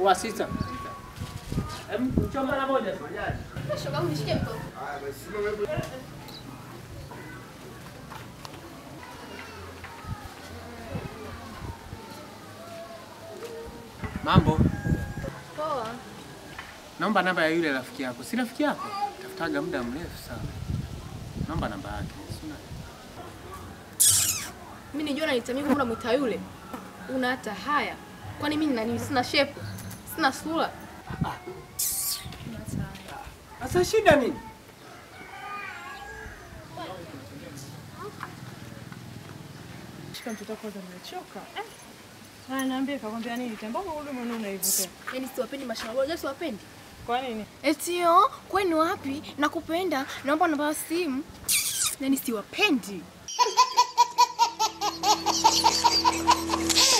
Wa sita. Em, njoo mara moja tu. Shoga yangu nishike mkono. Mambo. Poa. Naomba namba ya yule rafiki yako. Si rafiki yako? Tafutaga muda mrefu sana. Naomba namba yake. Sina. Mimi nijua nanitamia kama unamwita yule. Una hata haya. Kwani mimi nani sina shepu? Sina sura. Sasa shida nini? Shika mtoto wako kwanza, nimechoka. Eh. Haya, niambie kakwambia nini? Tambako ule mwenuna hivyo tena. Yaani siwapendi mashallah. Unajua siwapendi? Kwa nini? Etio, kwani wapi? Nakupenda. Naomba namba ya simu. Yaani siwapendi.